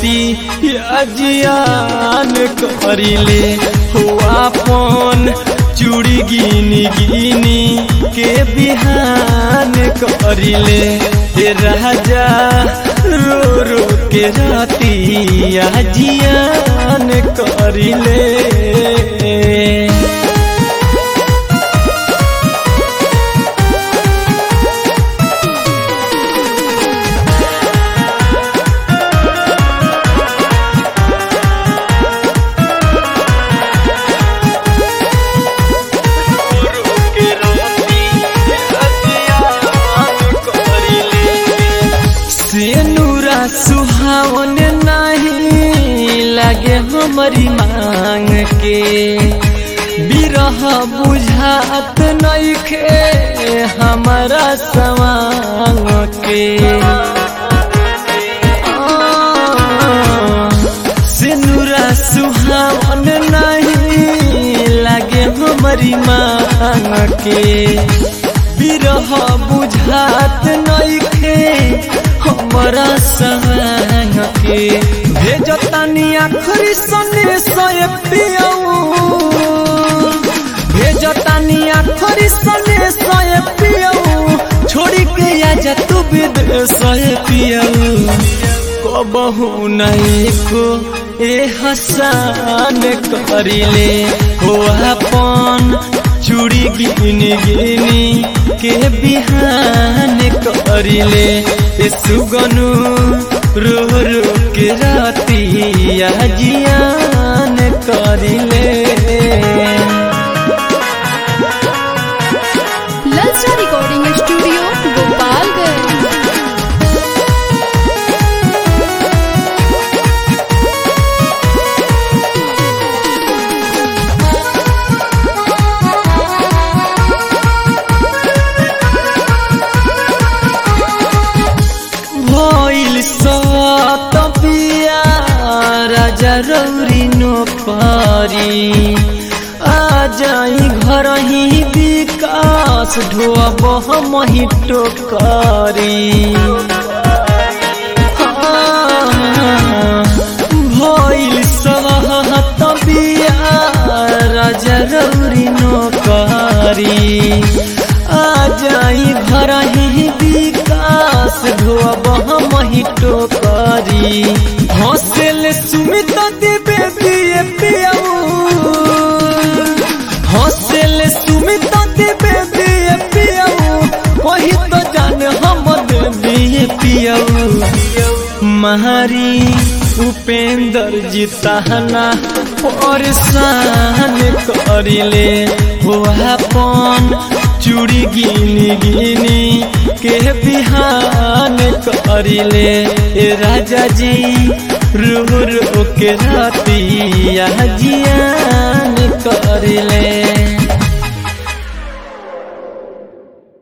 राती जियान करिले हो आपन चूड़ी गिनी गिनी के बिहान करिले हे राजा रो रो के राती जियान करिले सेनुरा सुहावन नहीं लगे हमारी मांग के बिरह बुझात नहीं खे हमारा सवांग के सेनुरा सुहावन नहीं लगे हमारी मांग के बिरह बुझात नहीं खे हमारा संग के भेजतानी आखरी सने सोए पियऊ भेजतानी आखरी सने सोए पियऊ छोड़ी के आजा तू विदेश सोए पियऊ कबहू नहीं को ए हसान करिले हो अपन चूड़ी गिनी गिनी के बिहान करिले ए सुगनु रो रो के राती जियान करिले ललचा रिकॉर्डिंग स्टूडियो गोपालगंज भइल सत पिया राजा रौरी नोकरी आ जाई घर ही विकास ढोब हम ही टोकरी भइल सहत पिया राजा रौरी नोकरी आ जाई घर ही विकास ढोब हम ही टोकरी हौसल सुमित देवे दिए पियाऊ हौसल सुमित देवे दिए पियाऊ वही तो जान हम देवी पियाऊ महारी उपेंद्र जी तहना परेशान करिले हो अपन चूड़ी गिनी गिनी के बिहान करिले ए राजा जी रो रो के राती जियान करिले